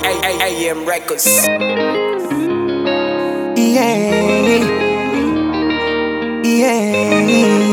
AM Records. Yeah. Yeah.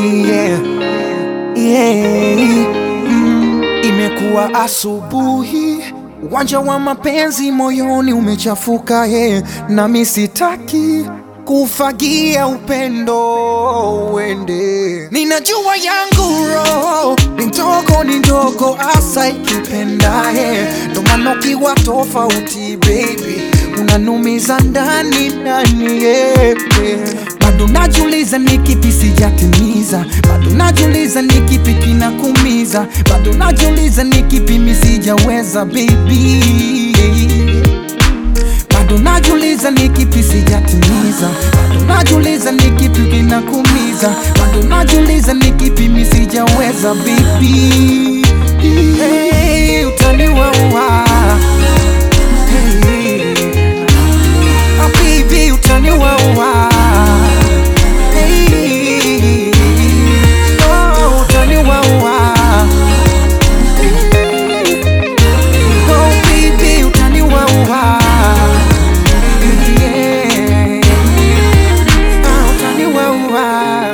Yeah. Mm. Imekuwa asubuhi, uwanja wa mapenzi moyoni umechafuka yeah. Nami sitaki kufagia upendo uende, ninajua yangu roho ni ndogo ni ndogo asa ikipenda yeah. Ndo maana ukiwa tofauti baby unanumiza ndani ndani yeah, yeah. Bado najiuliza ni kipi sijatimiza, bado najiuliza ni kipi kinakumiza, bado najiuliza ni kipi mi sijaweza baby bado najiuliza ni kipi sijatimiza, bado najiuliza ni kipi kinakumiza, bado najiuliza ni kipi mi sijaweza baby. Hey, utaniwaua hey. Ah, baby utaniwaua hey. Oh, utaniwaua Oh, baby utaniwaua Yeah. Ah, utaniwaua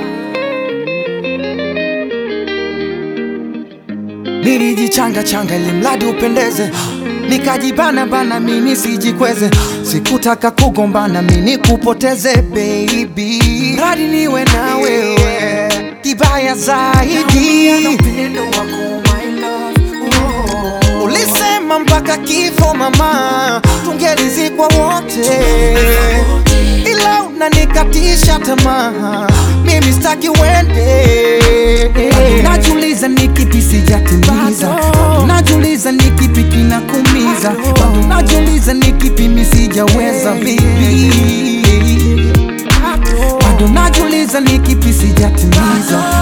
Nilijichanga changa ili mradi upendeze, nikajibana bana mimi sijikweze, sikutaka kugombana mimi kupoteze baby, mradi niwe na wewe, kibaya zaidi Ulisema mpaka kifo mama, tungelizikwa wote, ila unanikatisha tamaa, mimi sitaki uende. Najiuliza ni kipi sijatimiza, bado najiuliza ni kipi kinakumiza, bado najiuliza ni kipi mi sijaweza baby, bado najiuliza ni kipi sijatimiza,